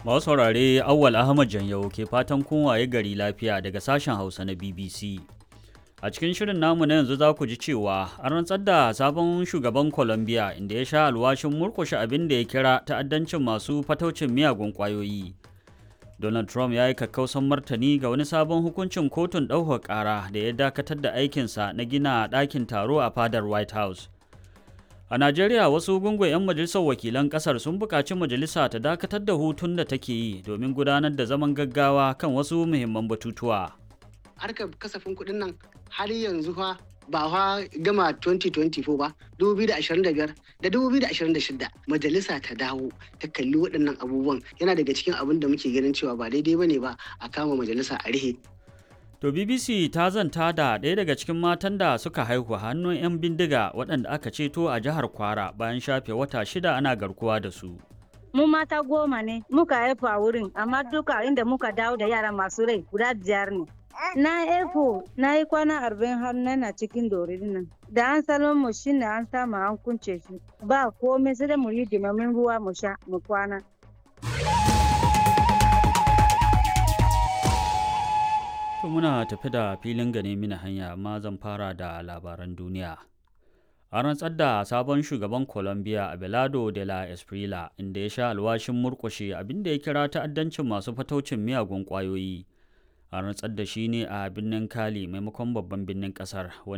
Masu saurare Awwal Ahmad Janyau ke fatan kun waye gari lafiya daga sashen Hausa na BBC. A cikin shirin namu na yanzu za ku ji cewa an rantsar da sabon shugaban Colombia inda ya sha alwashin murkushe abin da ya kira ta'addancin masu fataucin miyagun ƙwayoyi. Donald Trump ya yi kakkausan martani ga wani sabon hukuncin kotun ɗaukar ƙara da ya dakatar da aikinsa na gina ɗakin taro a fadar White House. A Najeriya wasu gungun 'yan majalisar wakilan kasar sun buƙaci majalisa ta dakatar da hutun da take yi domin gudanar da zaman gaggawa kan wasu muhimman batutuwa. Harkar kasafin kuɗin nan har yanzu fa ba fa gama 2024 ba 2025 da 2026 majalisa ta dawo ta kalli waɗannan abubuwan yana daga cikin abin da muke ganin cewa ba daidai bane ba a kama majalisa a rihe To BBC ta zanta da ɗaya daga cikin matan da suka haihu hannun 'yan bindiga waɗanda aka ceto a jihar Kwara bayan shafe wata shida ana garkuwa da su. Mu mata goma ne muka haifu a wurin amma duka inda muka dawo da yara masu rai guda biyar ne. Na haifu na yi kwana arba'in har na cikin dorin nan. Da an salon mu shine an samu an kunce shi ba komai sai da mu yi dimamin ruwa mu sha mu kwana. To muna tafi da filin gane mini hanya amma zan fara da labaran duniya. A rantsar da sabon shugaban Colombia Abelardo de la Esprila inda ya sha alwashin murkushe abinda ya kira ta'addancin masu fataucin miyagun ƙwayoyi. A rantsar da shi ne a birnin Cali maimakon babban birnin ƙasar